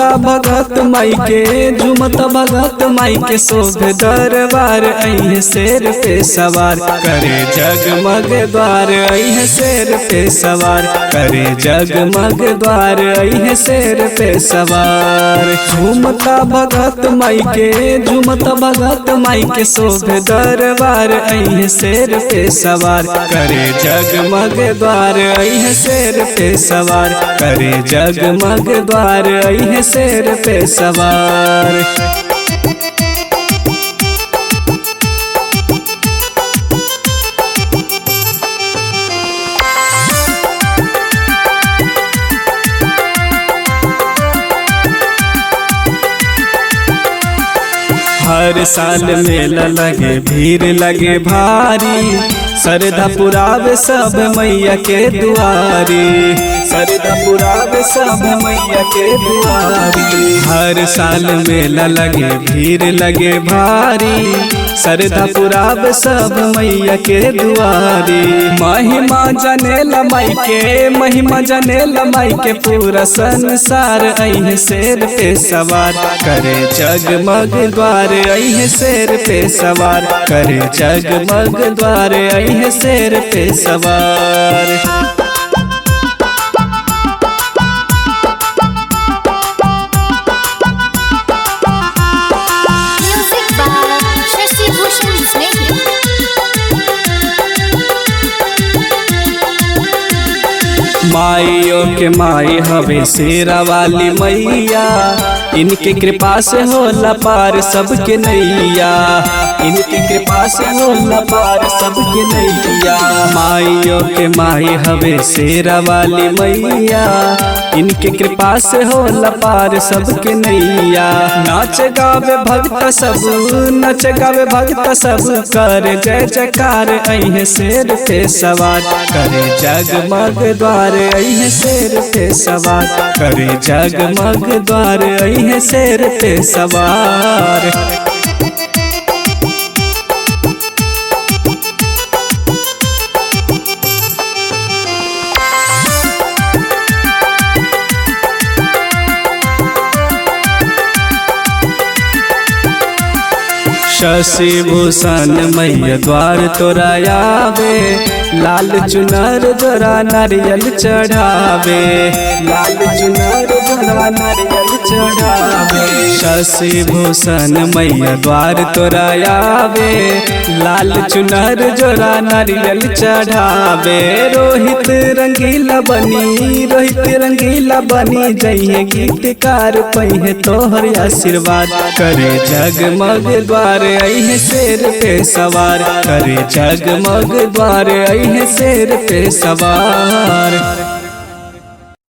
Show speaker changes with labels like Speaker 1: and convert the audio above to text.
Speaker 1: भगत माई के झुमत भगत माई के शोभ दरबार अहे शेर पे सवार करे जगमग द्वार अहे शेर पे सवार करे जगमग द्वार अहे शेर पे सवार झुमता भगत माई के झुमत भगत माई के शोभ दरबार अहे शेर पे सवार करे जगमग द्वार अहे शेर पे सवार करे जगमग द्वार अहे शेर पे सवार हर साल मेला लगे भीड़ लगे भारी सरधा पुरावे सब मैया के दुआरी सरधा पुरावे सब मैया के दुआरी हर साल मेला लगे भीड़ लगे भारी सरधा पुरावे सब मैया के दुआरी महिमा जने लमाई के महिमा जने लमाई के पूरा संसार अहे शेर पे सवार करे जगमग द्वार अहे शेर पे सवार करे जगमग द्वार अहे शेर पे सवार
Speaker 2: Music by Shashi Bhushan Snehhi.
Speaker 1: माइयों के माई हवे शेरा वाली मैया इनके कृपा से होला पार सबके नैया इनके कृपा से होला पार सबके नैया माइयों के माई हवे शेरा वाली मैया इनके कृपा से होला पार सबके नैया नाच गावे भक्त सब नच गावे भक्त सब कर जय जयकार अहे शेर पे सवार करे जगमग द्वार अहे शेर पे सवार करे जगमग द्वार अहे शेर पे सवार शशि भूषण मैया द्वार तोरा आवे लाल चुनर दोरा नारियल चढ़ावे लाल चुनर दोरा नारियल चढ़ावे शशि भूषण मैया द्वार तोरा आवे लाल चुनर जोरा नारियल चढ़ावे रोहित रंगीला बनी रोहित रंगीला बनी जइहे गीतकार पहिए तोहर आशीर्वाद करे जगमग द्वार अहे शेर पे सवार करे जगमग द्वार अहे शेर पे सवार